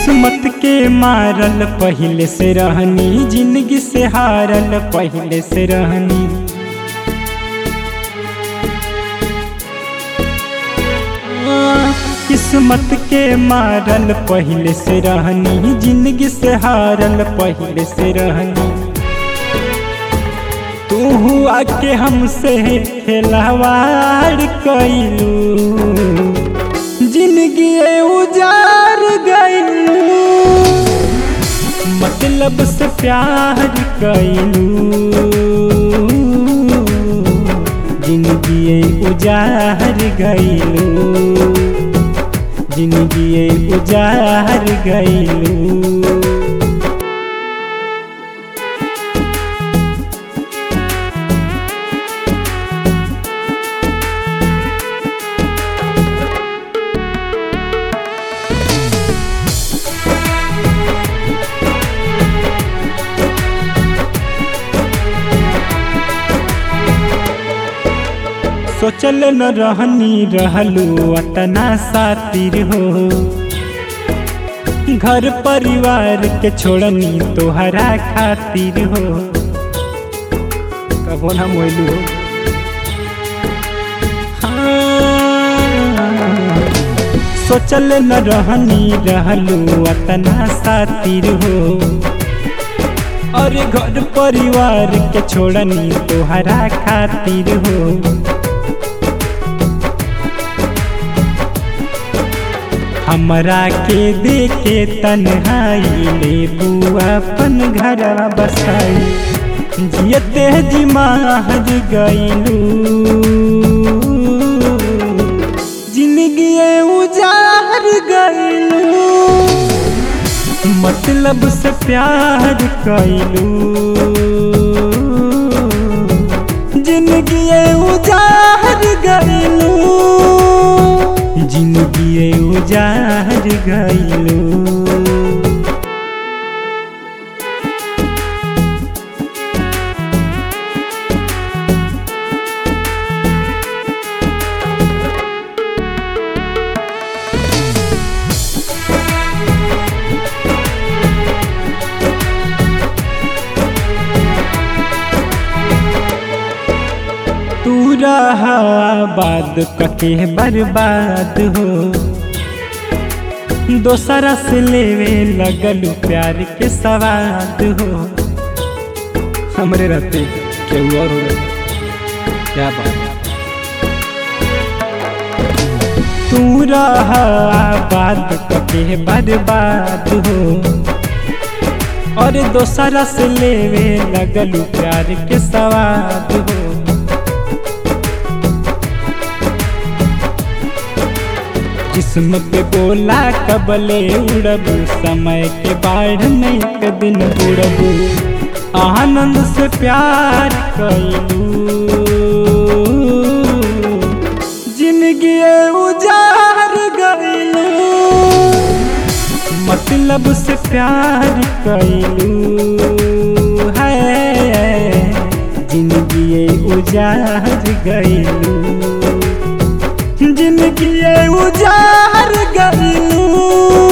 किस्मत के मारल पहले से रहनी जिंदगी से हारल पहले से रहनी किस्मत के मारल पहले से रहनी जिंदगी से हारल पहले से रहनी तू हुआ के हमसे खिलवाड़ कैलू जिंदगी उजार गैलू मतलब से प्यार कैलू जिंदगी उजार गैलू जिंदगी उजार गैलू सोचल न रहनी रहलू अतना सातिर हो घर परिवार के छोड़नी तोहरा खातिर हो कबो ना मोइलू हो हाँ। सोचल न रहनी रहलू अतना सातिर हो और घर परिवार के छोड़नी तोहरा खातिर हो हमरा के देखे तन्हाई ले बुआ अपन घर बसाई जियते जी माहर गईलू जिंदगी उजार गईलू मतलब से प्यार कैलू जिंदगी उजार गईलू जिंदगी उजार गईलू तू रहा बाद कके बर्बाद हो दोसरा से लेवे लगलू प्यार के सवाद हो हमरे रहते केहू और हो क्या बात तू रहा बाद कके बर्बाद हो और दोसरा से लेवे लगलू प्यार के सवाद हो जिस्म पे बोला कबले उड़बू समय के बाढ़ में एक दिन बुड़बू आनंद से प्यार कैलू जिंदगी उजार गईलू मतलब से प्यार कैलू है जिंदगी उजार गईलू जिंदगी उजार गईलू